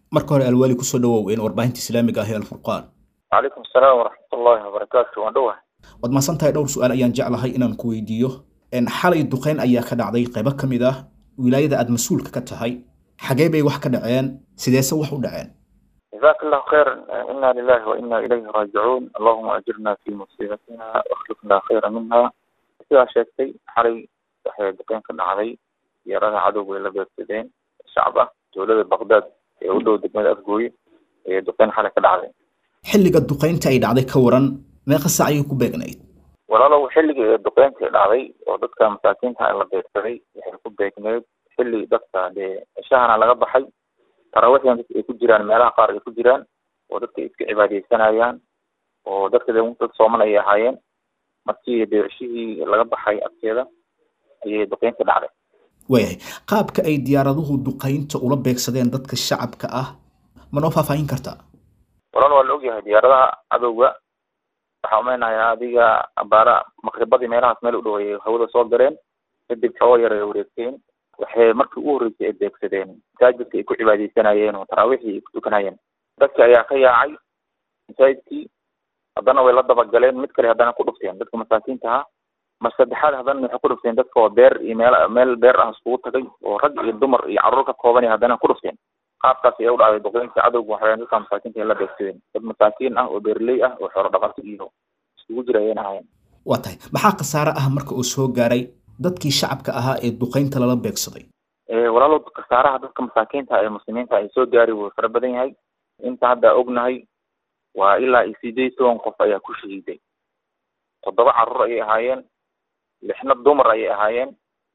marka hore alwaali kusoo dhawow in warbaahinta islaamiga ah ee alfurqaan calaykum asalaam waraxmatullaahi wabarakaatu waan dhowahay waad mahadsan tahay dhowr su-aal ayaan jeclahay inaan ku weydiiyo xalay duqeyn ayaa ka dhacday qaybo ka mid ah wilaayada aad mas-uulka ka tahay xagee bay wax ka dhaceen sideese wax u dhaceen jazaaka allahu khayran ina lilahi wa ina ilayhi raajicuun allahuma ajirna fi musiibatina wakhlifna khayra minha sidaa sheegtay xalay waxay duqeyn ka dhacday diyaaradaha cadowga ay la beegsadeen shacab ah dowlada baqdaad ee u dhow degmada afgooye ayay duqeyn xalay ka dhacday xilliga duqeynta ay dhacday ka waran meeqa saac ayay ku beegnayd walaalow xilligii ee duqeynta ay dhacday oo dadka masaakiinta la beegsaday waxay ku beegneyd xilli dadka dee shahana laga baxay taraawiixdan dadka ay ku jiraan meelaha qaar ay ku jiraan oo dadka iska cibaadeysanayaan oo dadka de dad sooman ayay ahaayeen markii deerashihii laga baxay agteeda ayay duqeynta dhacday waayahay qaabka ay diyaaraduhu duqeynta ula beegsadeen dadka shacabka ah ma noo faahfaahin kartaa walaal waa la ogyahay diyaaradaha cadowga waxaa umeynayaa adiga abaara maqribadii meelahaas meel u dhow ayay hawada soo gareen kadib xoogo yar ay wareegteen waxay markii ugu horreysay ay beegsadeen masaajidka ay ku cibaadeysanayeen oo taraawiixii ay ku tukanayeen dadki ayaa ka yaacay masaajidkii haddana way la dabagaleen mid kale haddana ku dhufteen dadka masaakiinta ahaa mar saddexaad haddana waxay ku dhufteen dadka oo beer iyo meel meel beer ah iskugu tagay oo rag iyo dumar iyo carruur ka kooban iyo haddana ku dhufteen qaabkaas ayaa u dhacday duqeynta cadowga waxay dadka masaakiinta ay la beegsadeen dad masaakiin ah oo beerley ah oo xoolo dhaqato iyo iskugu jira ayayna ahaayeen waa tahay maxaa khasaare ah marka uu soo gaaray dadkii shacabka ahaa ee duqeynta lala beegsaday walaalow khasaaraha dadka masaakiinta ee muslimiinta ay soo gaari wuu fara badan yahay inta hadda ognahay waa ilaa iyo sideed toban qof ayaa ku shahiiday toddoba carruur ayay ahaayeen lixna dumar ayay ahaayeen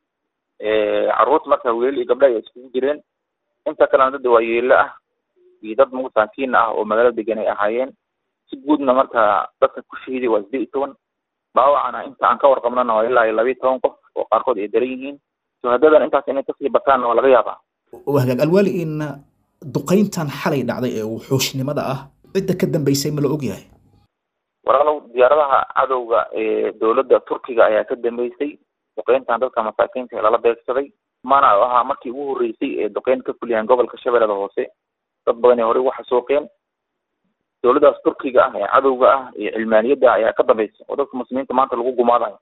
carruurta marka wiilal iyo gabdha ayaa iskugu jireen inta kalena dad waa yeelo ah iyo dad masaakiin ah oo magaalo degan ay ahaayeen si guudna marka dadka ku shahiiday waa sideed iyo toban dhaawacana inta aan ka warqabnana waa ilaa iyo labiiyo toban qof oo qaarkood ay daran yihiin shuhadadan intaas inay kasii bataanna waa laga yaabaa hagaag alwaali in duqeyntan xalay dhacday ee wuxuushnimada ah cidda ka dambeysay ma la ogyahay walaalow diyaaradaha cadowga ee dowladda turkiga ayaa ka dambeysay duqeyntan dadka masaakiinta ee lala beegsaday mana ahaa markii ugu horreysay ee duqeyn ka fuliyaan gobolka shabeellada hoose dad badan ee horey ugu xasuuqeen dowladdaas turkiga ah ee cadowga ah ee cilmaaniyadda ayaa ka dambeysay oo dadka muslimiinta maanta lagu gumaadayo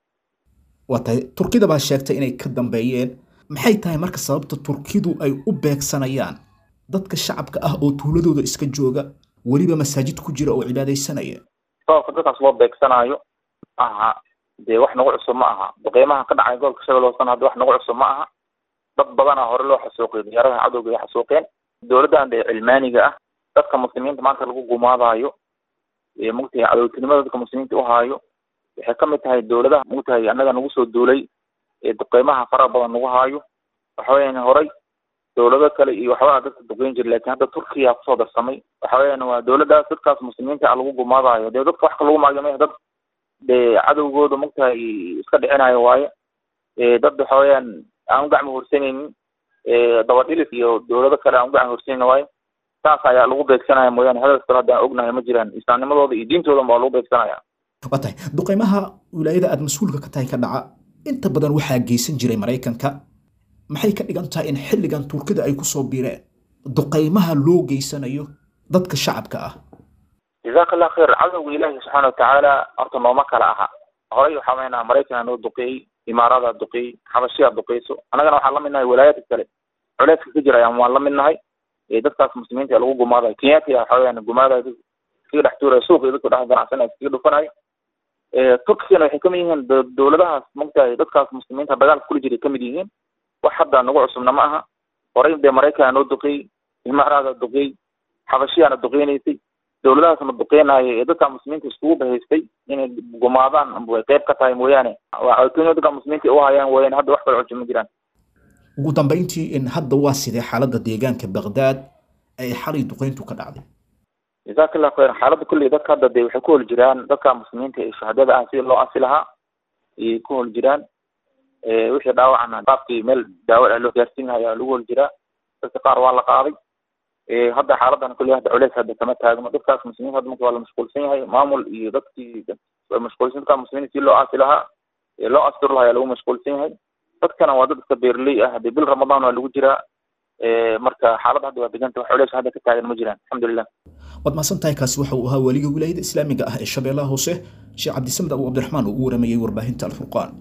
waa tahay turkida baa sheegtay inay ka dambeeyeen maxay tahay marka sababta turkidu ay u beegsanayaan dadka shacabka ah oo tuuladooda iska jooga weliba masaajid ku jira oo cibaadaysanaya sababka dadkaas loo beegsanaayo aha dee wax nagu cusub ma aha duqeymaha ka dhacay gobolka shabeelle hoosena hadda wax nagu cusub ma aha dad badana hore loo xasuuqay diyaaradaha cadowga ay xasuuqeen dowladdan dee cilmaaniga ah dadka muslimiinta maanta lagu gumaadaayo ee mugtahay cadowtinimada dadka muslimiinta u haayo waxay ka mid tahay dowladaha mugtahay annaga nagu soo duulay ee duqeymaha faraha badan nagu haayo waxa weeyaan horay dowlado kale iyo waxbaa dadka duqeyn jira lakin hadda turkiya kusoo darsamay waxa weeyaan waa dowladdaas dadkaas muslimiinta a lagu gumaadayo dee dadka wax ka lagu maagame dad dee cadowgooda mugtahay iska dhicinayo waaye dad waxa weeyaan aan u gacmo horsanaynin dabadhilis iyo dowlado kale aan u gacmo horsanaynin waaye saas ayaa lagu beegsanaya mooyaane hadalka kale hadda aan ognahay ma jiraan islaamnimadooda iyo diintoodan baa lagu beegsanaya waa tahay duqeymaha wilaayada aada mas-uulka ka tahay ka dhaca inta badan waxaa geysan jiray maraykanka maxay ka dhigan tahay in xilligan turkida ay kusoo biireen duqeymaha loo geysanayo dadka shacabka ah jazaaka allah khayr cadowga ilaahi subxaana watacaala horta nooma kala aha horay waxaa meenaa maraykanaa noo duqeeyey imaaradaa duqeeyey xabashiyaa duqeyso annagana waxaan la midnahay walaayaadka kale culeyska ka jira ayaan waan la midnahay dadkaas muslimiinta ee lagu gumaadayo kenyatia waxa weyaan gumaadayo iskaga dhex tuuraya suuqa iyo dadka dhex ganacsanaya iskaga dhufanayo turkigana waxay kamid yihiin dowladahaas mogtahay dadkaas muslimiinta dagaalka kula jiray kamid yihiin wax hadda nagu cusubna ma aha horay dee maraykanaa noo duqeeyey imaaraada duqeeyey xabashiyaana duqeynaysay dowladahaasna duqeynaayo ee dadka muslimiinta iskugu bahaystay inay gumaadaan way qeyb ka tahay mooyaane waa dadka muslimiinta u hayaan wayaan hadda wax kala cusub ma jiraan ugu dambeyntii in hadda waa sidee xaaladda deegaanka baqdaad ay xalay duqeyntu ka dhacday jazaaka allah khayr xaaladda kulley dadka hadda dee waxay ku hol jiraan dadka muslimiinta ee shahaadada ah sidii loo asi lahaa ayay ku hol jiraan wixii dhaawacna qaabkii meel daawo ah loo gaarsiin lahaa ayaa lagu hol jiraa dadka qaar waa la qaaday hadda xaaladan kulley hadda culeys hadda kama taagno dadkaas muslimiinta hadda marka waa la mashquulsan yahay maamul iyo dadkii mashquulsan dadka muslimiinta si loo asi lahaa loo asturi lahaa ayaa lagu mashquulsan yahay dadkana waa dad iska beerley ah dee bil ramadaan waa lagu jiraa marka xaaladda hadda waa deganta wax culeys hadda ka taagan ma jiraan alxamdulilah waad mahadsan tahay kaasi waxa uu ahaa weliga wilaayada islaamiga ah ee shabeellaha hoose sheekh cabdisamed abu cabdiraxmaan oo u waramayey warbaahinta alfurqaan